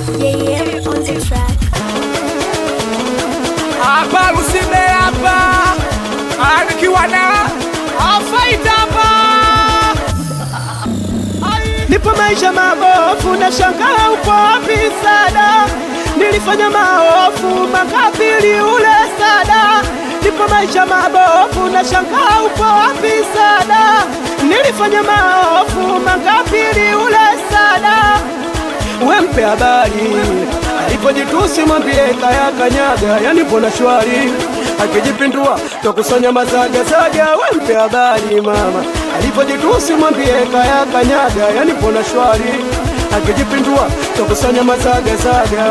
JM on the track. hapa Lusime hapa Ah, nikiwa na afaita hapa Nipo maisha mabofu na shangaa upo wapi sada Nilifanya maofu makafiri ule sada Nipo maisha mabofu na shangaa upo wapi sada Nilifanya maofu makafiri ule sada Wempe habari alipojitusi mwambie kaya kanyaga yani pona shwari akijipindua twakusanya mazaga zaga wempe habari mama alipojitusi mwambie kaya kanyaga yani pona shwari akijipindua twakusanya mazaga zaga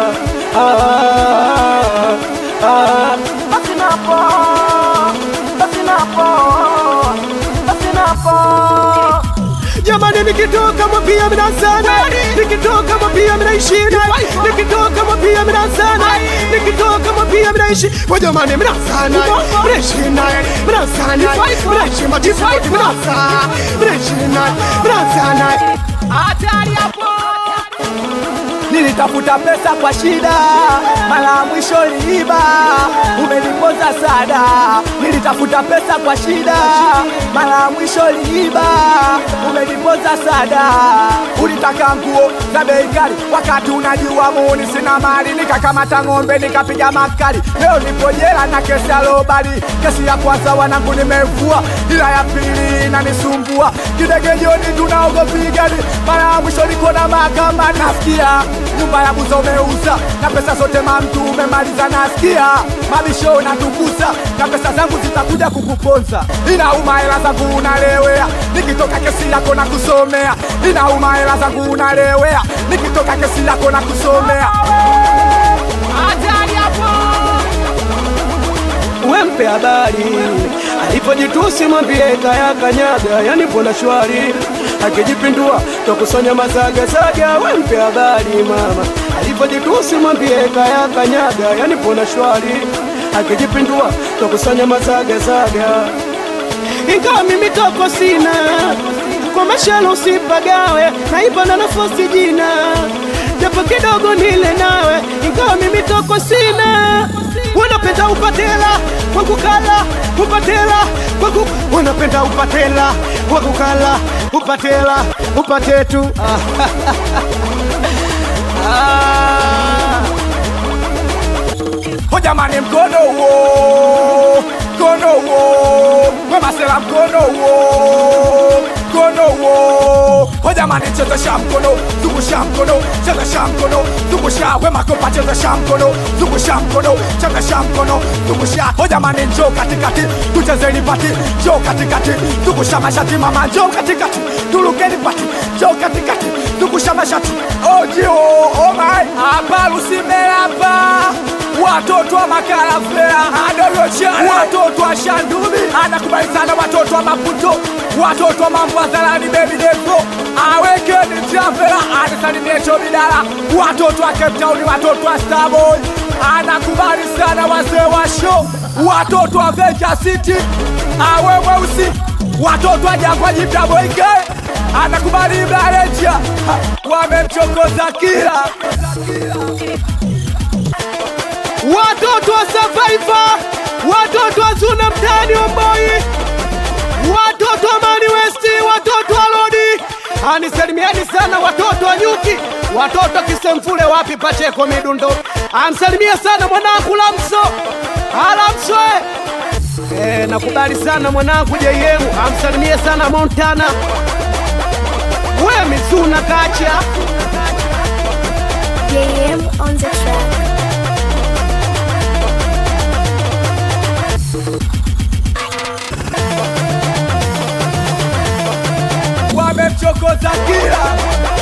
ah, ah, basi napo basi napo basi napo Jamani nikitoka mwambia mina sana Nikitoka mwambia mina ishina Nikitoka mwambia mina sana Nikitoka mwambia mina ishi Kwa jamani mina sana Mina ishina Mina sana Mina ishi matifu Mina sana Mina ishina Mina sana hatari hapo Nilitafuta pesa kwa shida, mara ya mwisho liiba, umenipoza sada. Nilitafuta pesa kwa shida, mara ya mwisho liiba, umenipoza sada. Ulitaka nguo za bei kali, wakati unajua muni sina mali, nikakamata ng'ombe nikapiga makali. Leo nipo jela na kesi ya lobali. Kesi ya kwanza wanangu nimevua, ila ya pili inanisumbua. Kidege jioni tunaogopigani, mara ya mwisho niko na mahakama nasikia nyumba ya buza umeuza na pesa zote mamtu umemaliza, nasikia mabisho unatukuza na pesa zangu zitakuja kukuponza. Inauma hela zangu unalewea, nikitoka kesi yako na kusomea. Inauma hela zangu unalewea, nikitoka kesi yako na kusomea. hatari hapo wempe habari alipojitusi mwambie kaya kanyaga yani pona shwari akijipindua twakusanya mazaga zaga wempe habari mama alipojitusi mwambie kaya kanyaga yani pona shwari akijipindua twakusanya mazaga zaga ingawa mimi toko sina kwa mashalo usipagawe naipa na nafasi jina japo kidogo nile nawe ingawa mimi toko sina wanapenda upatela wakukala upatela waku wanapenda upatela wakukala upatela upatetu ah. Ho jamani, mkono huo, mkono huo, wemasela mkono huo, mkono huo. Ho jamani, chezesha mkono, zungusha mkono, chezesha mkono, zungusha wemakopa, chezesha mkono, zungusha mkono, chezesha mkono, zungusha. Ho jamani, njoo katikati, tuchezeni pati, njoo katikati, zungusha mashati mama, njoo katikati, tulukeni pati, njoo katikati, zungusha mashati. Ojio, oh my, hapa Lusime hapa watoto wa makarafea adoyochana watoto wa shandumi anakubali sana watoto wa maputo watoto wa mambo azalani bebi devo awekeni travela anisalimiecho bidala watoto wa Cape Town watoto wa Starboy anakubali sana wazee wa show watoto wa Venture City awe mweusi watoto wa jangwa jipya boike anakubali Ibrahim wamemchokoza kila watoto wa Survivor, watoto wa Zuna mtaani Omboi, watoto wa Mani West, watoto wa Lodi, anisalimieni sana watoto wa Nyuki, watoto wa Kisemfule, wapi Pacheko Midundo, amsalimie sana mwanangu Lamso, Alamso eh, nakubali sana mwanangu JM, amsalimie sana Montana, we Mizuna Kacha JM on the track. wamemchokoza kila